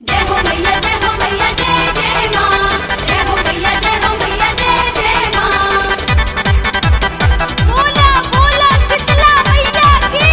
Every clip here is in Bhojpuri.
जय हो मैया जय हो मैया जय जय माँ जय हो मैया जय हो मैया जय जय माँ बोला बोला शीतला मैया की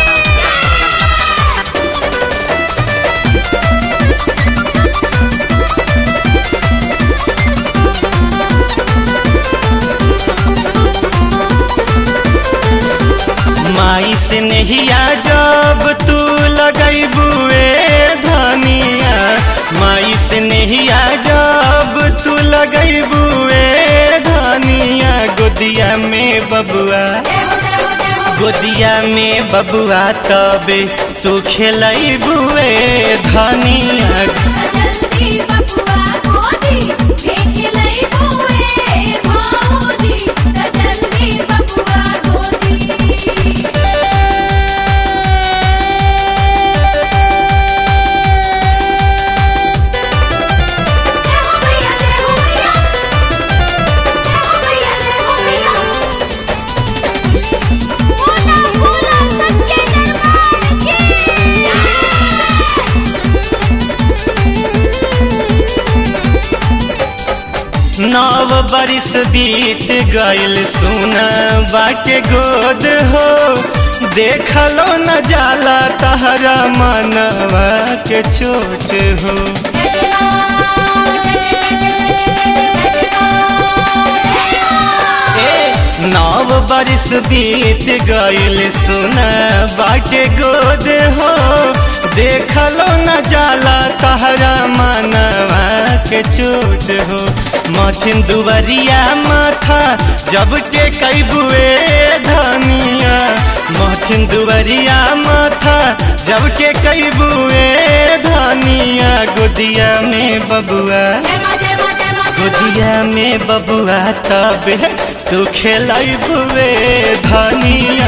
माई से नहिया जब तू लगैबुए धनिया माई से नहिया जब तू लगैबुए धनिया गोदिया में बबुआ जय हो जय हो जय हो गोदिया में बबुआ तबे तू खेलैबुए धनिया जल्दी बबुआ गोदी फेंक लई बुए भाऊजी जल्दी बबुआ गोदी जय हो मैया जय हो मैया जय हो मैया जय हो मैया बोला बोला सच्चे दरबार की नव बरिस बीत गइल सुना बाटे गोद हो देखलो न जाला तहरा मनवा के चोट हो ए नव बरिस बीत गइल सुना बाटे गोद हो देखलो न जाला तहरा मनवा के चोट हो मथिन दुवरिया माथा जब के कैबुए धनिया मथिन दुवरिया माथा जब के कैबुए धनिया गोदिया में बबुआ गोदिया में बबुआ तबे तू खेलैबुए धनिया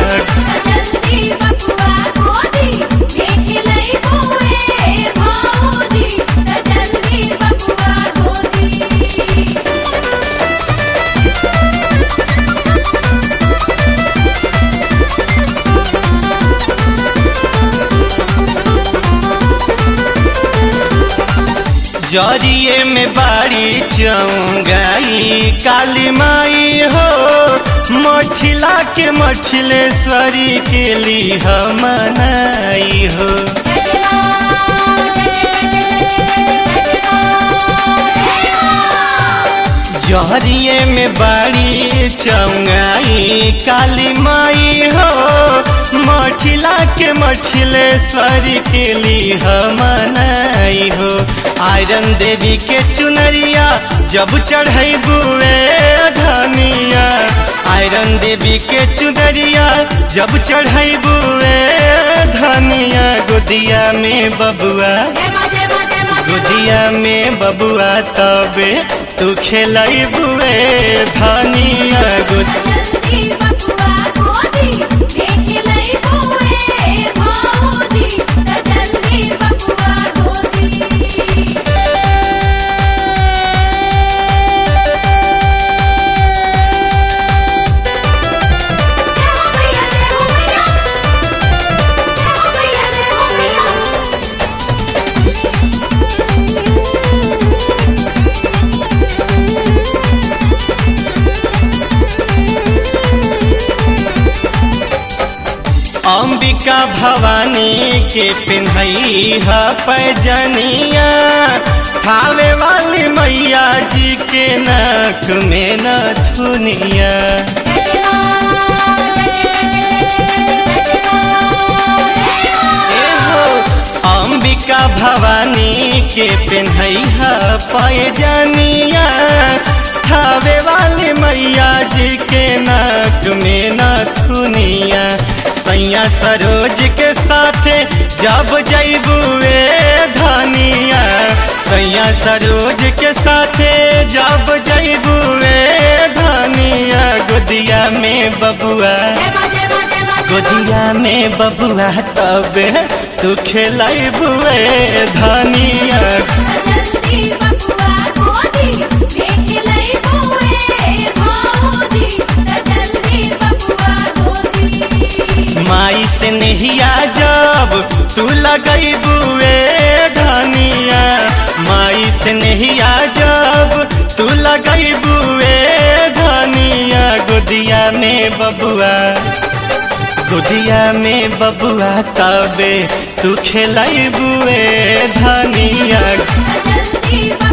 जरिए में बाड़ी चौंगाई काली माई हो मठिला के मठिलेश्वरी के लिए मनाई हो जहरिए में बाड़ी चौंगाई काली माई हो मठिला के मठिलेश्वरी के लिए मनाई हो आयरन देवी के चुनरिया जब चढ़ई बुए धनिया आयरन देवी के चुनरिया जब चढ़ई बुए धनिया गोदिया में बबुआ गोदिया में बबुआ तबे तू खेलई बुए धनिया गोद अंबिका भवानी के पिन्हई है पैजनिया थावे वाली मैया जी के नक में नथुनिया एहो अंबिका भवानी के पिन्हई है पैजनिया थावे वाली मैया जी के नक में नथुनिया सैया सरोज के साथे जब जैबुए धनिया सैया सरोज के साथे जब जैबुए धनिया गोदिया में बबुआ गोदिया में बबुआ तब तू खेलैबुए धनिया माई से नहिया जब तू लगैबुए धनिया से नहिया जब तू लगई बुए धनिया गोदिया में बबुआ गोदिया में बबुआ तबे तू खेलाई बुए धनिया जल्दी